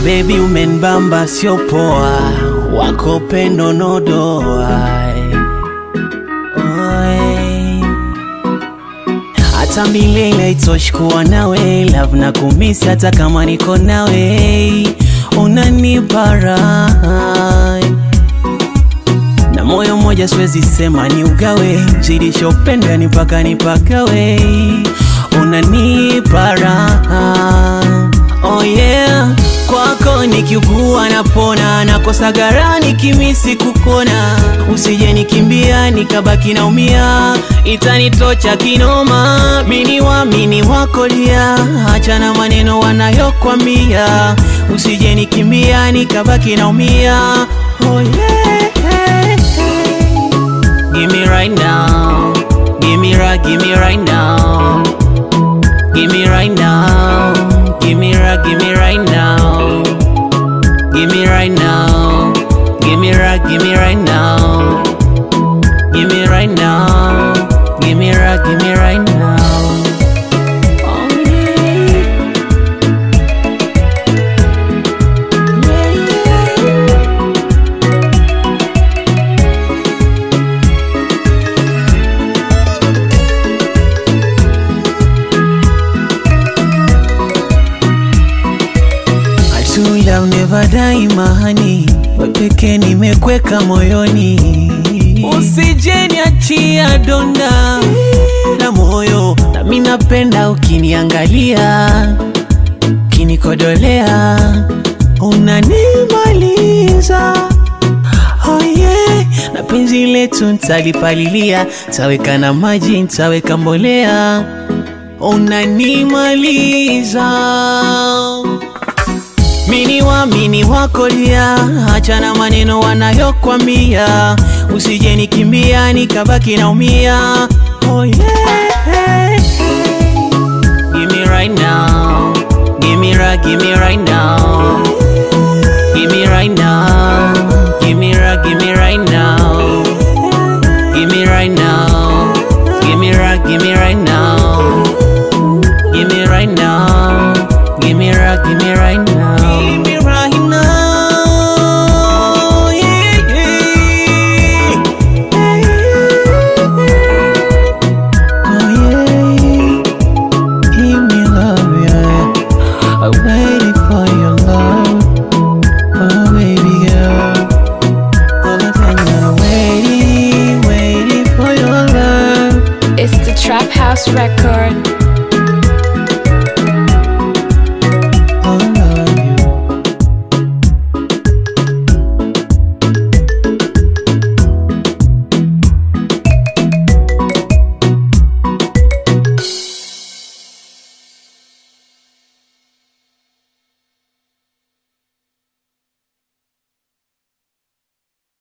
Baby umenbamba sio poa, wako pendo nodoa Oi. Hata milele itoshi kuwa nawe love na kumisi hata kama niko nawe unanipa raha na moyo mmoja siwezi sema ni ugawe zidishopenda ni mpaka nipagawe unanipa raha oh yeah kwako nikiugua napona nakosa gara nikimisi kukona usije nikimbia nikabaki naumia itanitocha kinoma mini wamini wakolia achana maneno wanayokwambia usije nikimbia nikabaki naumia oh yeah Give me right now. Give me right, give me right now. Give me right now. Give me right, give me right now. Give me right now. Give me right, give me right now. Give me right now. Give me right, give me right now. Oh yeah. Yeah, yeah. I true love never die mahani, wepeke nimekweka moyoni, usije niachia donda la moyo, nami napenda ukiniangalia, ukinikodolea, unanimaliza Oh yeah, na penzi letu ntalipalilia, taweka na maji, ntaweka mbolea, unanimaliza mini wamini wakolia, achana maneno wanayokwambia, usije nikimbia nikabaki naumia. Oh yeah. Give me right now, give me right, give me right now, give me right now, give me right, give me